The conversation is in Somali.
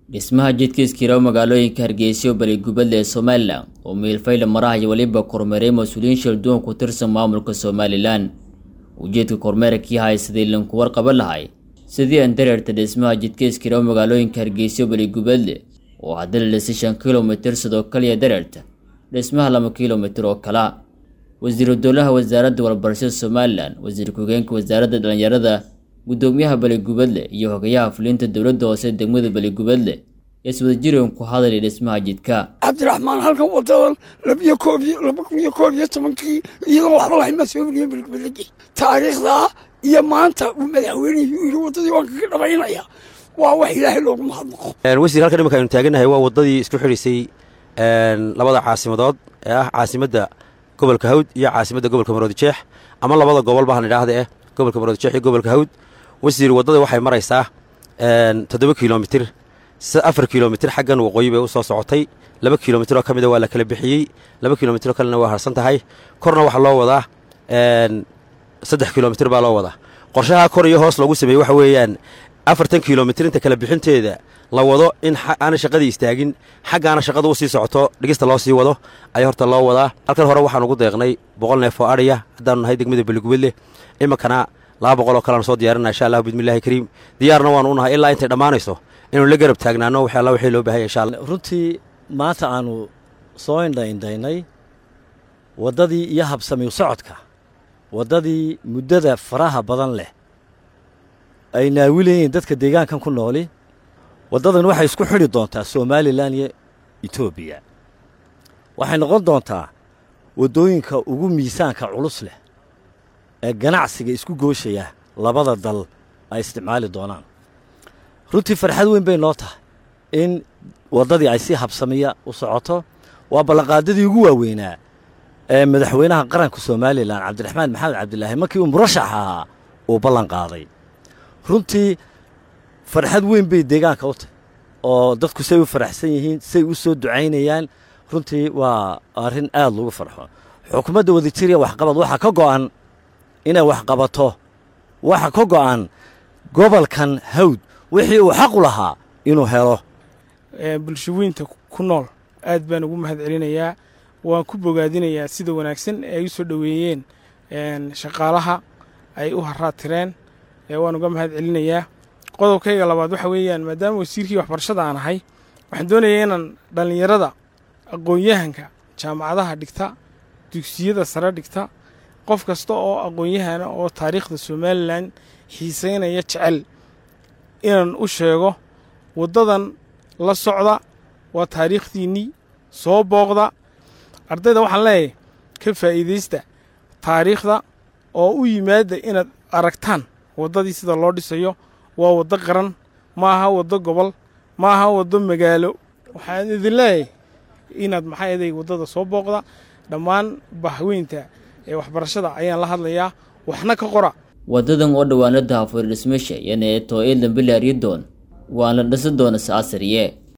dhismaha jidka iskiraw magaalooyinka hargeysa oo baligubadle ee somalilan oo miilfayla maraha iyo weliba kormeeray mas-uuliyiin shalduwan ku tirsan maamulka somalilan ujeedka kormeerkii hay sidii linku warqaba lahay sidii aan dareerta dhismaha jidka iskiraw magaalooyinka hargeysa oo baligubadle oo haddana dhisi shan kilomitir sidoo kaliya dareerta dhismaha laba kilomitir oo kala wasiiru dowlaha wasaaradda warbarashada somalilan wasiir ku-hogeenka wasaaradda dhalinyarada guddoomiyaha baligubadle iyo hogayaha fulinta dowladda hoose degmada baligubadle ee iswadajiran ku hadalay dhismaha jidka cabdiraxmaan halkan wadadan labiyo koob laba kun iyo koob iyo tobankii iyadoo waxba lahayn baa soo weliye baligubadlegi taariikhdaa iyo maanta uu madaxweynihii yidhi waddadii waan kaga dhabaynaya waa wax ilaahay loogu mahadnaqo wasiir halkan imanka aynu taaganahay waa waddadii isku xidhisay labada caasimadood ee ah caasimadda gobolka hawd iyo caasimadda gobolka maroodijeex ama labada gobol bahan idhaahda eh gobolka maroodijeex iyo gobolka hawd wasiir waddada waxay maraysaa toddoba kilomitir afar kilomitir xaggan waqooyi bay u soo socotay laba kilomitir oo ka mida waa la kala bixiyey laba kilomitir oo kalena waa harsan tahay korna waxaa loo wadaa saddex kilomitir baa loo wadaa qorshaha kor iyo hoos loogu sameeyey waxa weeyaan afartan kilomitir inta kala bixinteeda la wado in aana shaqadii istaagin xaggaana shaqada u sii socoto dhigista loo sii wado ayaa horta loo wadaa halkan hore waxaan ugu deeqnay boqol neef oo adhiya haddaanu nahay degmada beligubadle iminkana laba boqol oo kalean soo diyaarinaa insha allah bismillahi kariim diyaarna waanu u nahay ilaa intay dhammaanayso inaynu la garab taagnaano wax alla wixii loo bahaya insha allah runtii maanta aanu soo indhaindhaynay waddadii iyo habsamiw socodka waddadii muddada faraha badan leh ay naawilayeen dadka deegaankan ku nooli waddadan waxay isku xidhi doontaa somalilan iyo etoobiya waxay noqon doontaa waddooyinka ugu miisaanka culus leh ee ganacsiga isku gooshaya labada dal ay isticmaali doonaan runtii farxad weyn bay noo tahay in waddadii ay si habsamiya u socoto waa ballanqaadadii ugu waaweynaa ee madaxweynaha qaranka somalilan cabdiraxmaan maxamed cabdilaahi markii uu murashax ahaa uu ballan qaaday runtii farxad weyn bay deegaanka u tahay oo dadku say u faraxsan yihiin say u soo ducaynayaan runtii waa arrin aad lagu farxo xukuumadda wadajiriya waxqabad waxaa ka go'an inay waxqabato waxa ka go'an gobolkan hawd wixii uu xaqu lahaa inuu helo bulshaweynta ku nool aad baan ugu mahad celinayaa waan ku bogaadinayaa sida wanaagsan ee ay u soo dhoweeyeen shaqaalaha ay u haraatireen waan uga mahad celinayaa qodobkayga labaad waxa weeyaan maadaama wasiirkii waxbarashada aan ahay waxaan doonayaa inaan dhallinyarada aqoon-yahanka jaamacadaha dhigta dugsiyada sare dhigta qof kasta oo aqoon-yahana oo taariikhda somalilan xiiseynaya jecel inaan u sheego waddadan la socda waa taariikhdiinnii soo booqda ardayda waxaan leeyahay ka faa'iidaysta taariikhda oo u yimaada inaad aragtaan waddadii sida loo dhisayo waa waddo qaran ma aha waddo gobol ma aha waddo magaalo waxaan idin leeyahay inaad maxaa eday waddada soo booqda dhammaan bahweynta ee waxbarashada ayaan la hadlayaa waxna ka qora waddadan oo dhowaanada hafuur dhismasha yana ee too iidan bilaaryadoon waan la dhisi doona saasariye